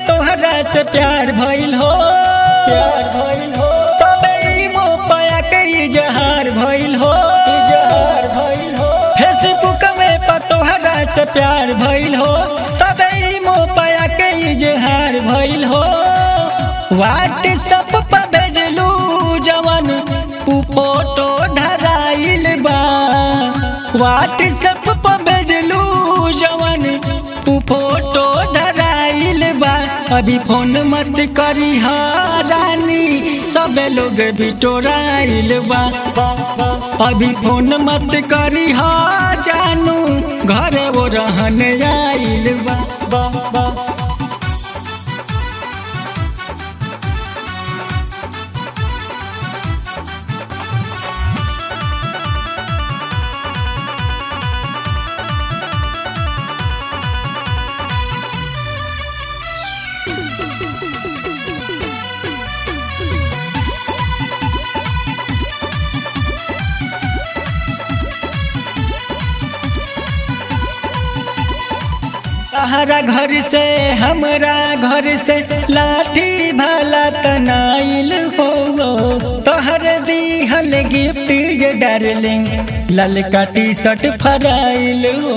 तोहरा से प्यार भइल हो प्यार भइल हो तबे ई मोपया के इजहार भइल हो इजहार भइल हो फेसबुक में पर तोहरा से प्यार भइल हो तबे ई मोपया के इजहार भइल हो व्हाट्सएप पर भेजलू जवन उ फोटो धराइल बा व्हाट्सएप पर भेजलू जवन उ फोटो धराइल बा अभी फोन मत करी रानी सब लोग बिटोराइल बा अभी फोन मत करी जानू घरे वो रहन आइल बा बा बा तहरा घर से हमरा घर से लाठी भाला तनाइल हो तोहर दीहल गिफ्ट ये डार्लिंग ललका टी शर्ट फराइल हो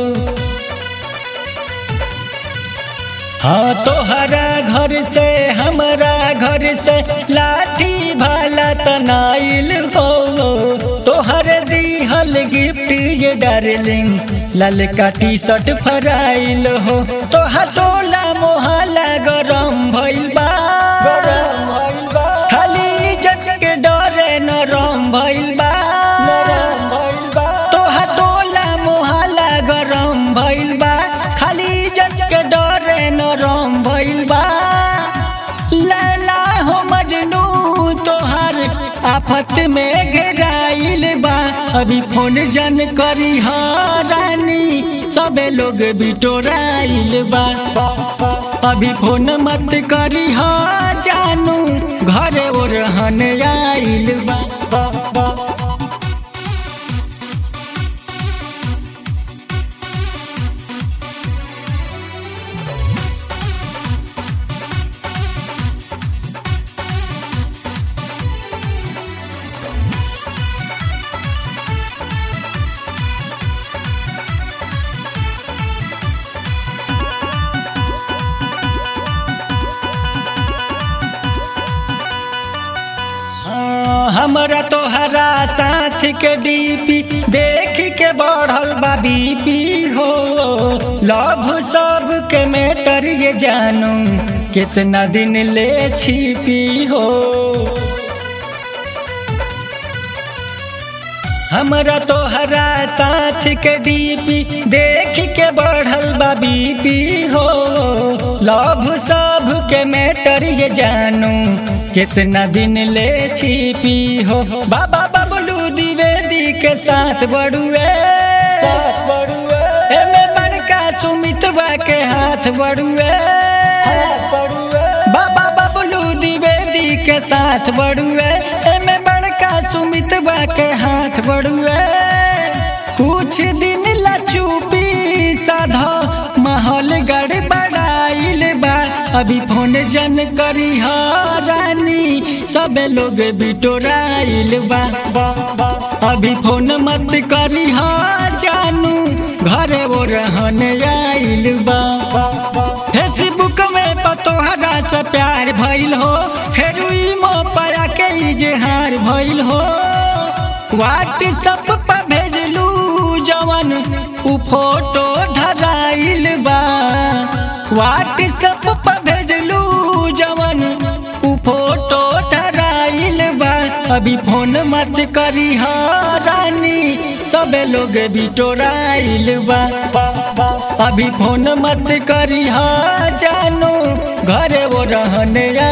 हाँ तोहरा घर से हमरा घर से लाठी भाला तनाइल हो तोहर दीहल गिफ्ट ये डार्लिंग ललका टी शर्ट फराइल हो तोहर टोला मोहल्ला गरम भइल बा गरम भइल बा खाली जज के डरे नरम भइल बा नरम भइल बा तोहर टोला मोहल्ला गरम भइल बा खाली जज के डरे नरम भइल बा लैला हो मजनू तोहर आफत में घेराइल बा अभी फोन जन करी रानी सबे लोग बिटोराइल बा अभी फोन मत करी जानू घरे वो रहन आइल बा बा, बा। हमरा तोहरा साथ के डीपी देख के बढ़ल बा बीपी हो लव सब के मेटर ये जानू कितना दिन ले छिपी हो हमरा तोहरा साथ के डीपी देख के बढ़ल बा बीपी हो लव सब के मेटर ये जानू कितना दिन ले छिपी हो बाबा बबलू द्विवेदी के साथ बड़ुए साथ बड़ुए एमे बड़का सुमितवा के हाथ बड़ुए हाथ बड़ुए बाबा बबलू द्विवेदी के साथ बड़ुए एमे बड़का सुमितवा के हाथ बड़ुए कुछ दिन ला चुपी साधा माहौल गड़बड़ाइल बा अभी फोन जन करी रानी सब लोग बिटोराइल बा बा, बा। अभी फोन मत करी जानू घरे वो रहन आइल बा बा, बा। फेसबुक में पतोहरा से प्यार भइल हो फिर मोपया के इजहार भइल हो व्हाट्सएप पर भेजलू जवन उ फोटो धराइल बा व्हाट्सएप पर भेजलू जवन उ फोटो धराइल बा अभी फोन मत करी रानी सबे लोग बिटोराइल बा अभी फोन मत करी जानू घरे वो रहन